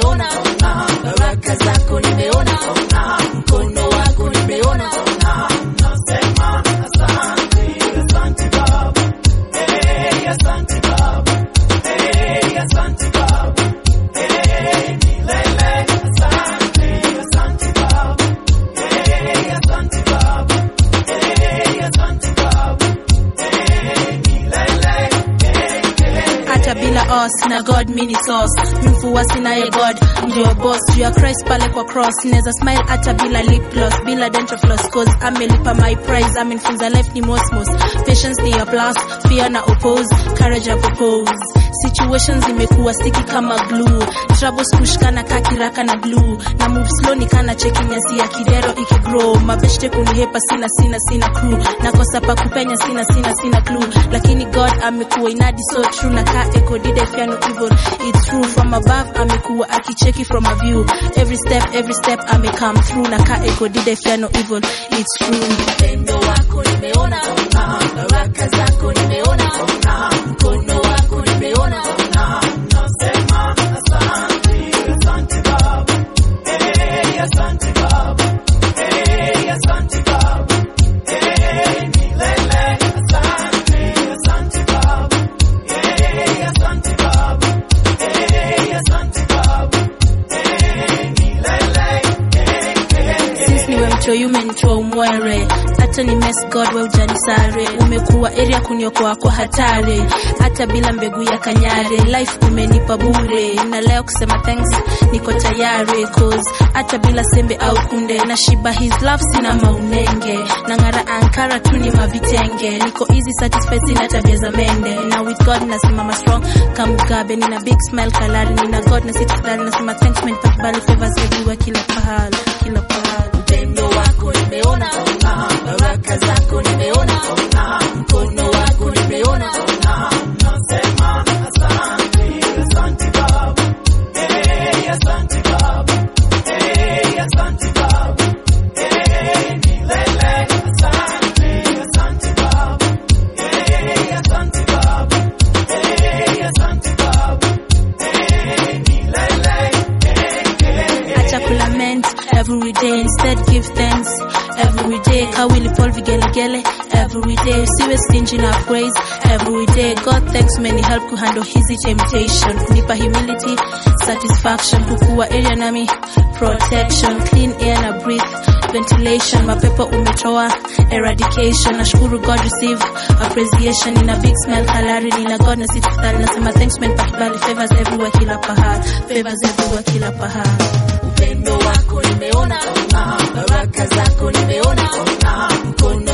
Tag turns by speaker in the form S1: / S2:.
S1: nimeona baraka zako nimeona mkono wako nimeona
S2: Nasema asante, asante Baba. Hey, asante Baba. Hey, asante Baba. Hey, milele. Asante, asante Baba. Hey, asante Baba. Hey, asante Baba. Hey, milele.
S3: hata bila os na god mini sauce mfuasi naye god ndio boss juu ya christ pale kwa cross neza smile hata bila lip gloss bila dental floss cause amelipa my price amenifunza life ni mosmos patience ni a plus fear na oppose courage ya propose situations imekuwa sticky kama glue troubles kushikana kakiraka na glue na move slow ni kana cheki nyasi ya kidero ikigrow mabeshte kunihepa sina sina sina crew nakosa pa kupenya sina sina sina clue lakini god amekuwa inadi so true na ka echo did I fear no evil it's true from above amekuwa akicheki from a view every step every step ame come through na ka echo did I fear no evil it's true
S1: upendo wako nimeona baraka zako nimeona mkono wako nimeona
S2: Nasema asante, asante Baba. Hey, asante Baba. Hey, asante Baba. Hey, milele. Asante, asante Baba. Hey, asante Baba. Hey, asante Baba. Hey, milele.
S3: since niwe mchoyo umenitoa umwere hata ni mess god we ujanisare umekuwa area kuniokoa kwa hatari hata bila mbegu ya kanyare life umenipa bure na leo kusema thanks niko tayari cause hata bila sembe au kunde na shiba his love sina maunenge na ngara ankara tu ni mavitenge niko easy satisfied sina tabia za mende na with god nasimama strong kamugabe nina big smile kalari nina god na sitikdari nasema thanks men pakibali favors everywhere kila pahali kila pahali
S1: upendo wako nimeona baraka zako nimeona mkono wako nimeona
S2: Nasema asante, asante Baba. Hey, asante Baba. Hey, asante Baba. Hey, milele. Asante, asante Baba. Hey, asante Baba. Hey, asante Baba. Hey, milele.
S3: acha kulament every day instead give thanks every day kawili paul vigelegele every day siwe stingy na praise every day god thanks many help kuhandle hizi temptation kunipa humility satisfaction kukuwa area nami protection clean air na breathe ventilation mapepo umetoa eradication nashukuru god receive appreciation nina big smile kalari nina god na sitikdhali nasema thanks man pakibali favors everywhere kila pahali favors everywhere kila pahali
S1: upendo wako nimeona baraka zako nimeona mkono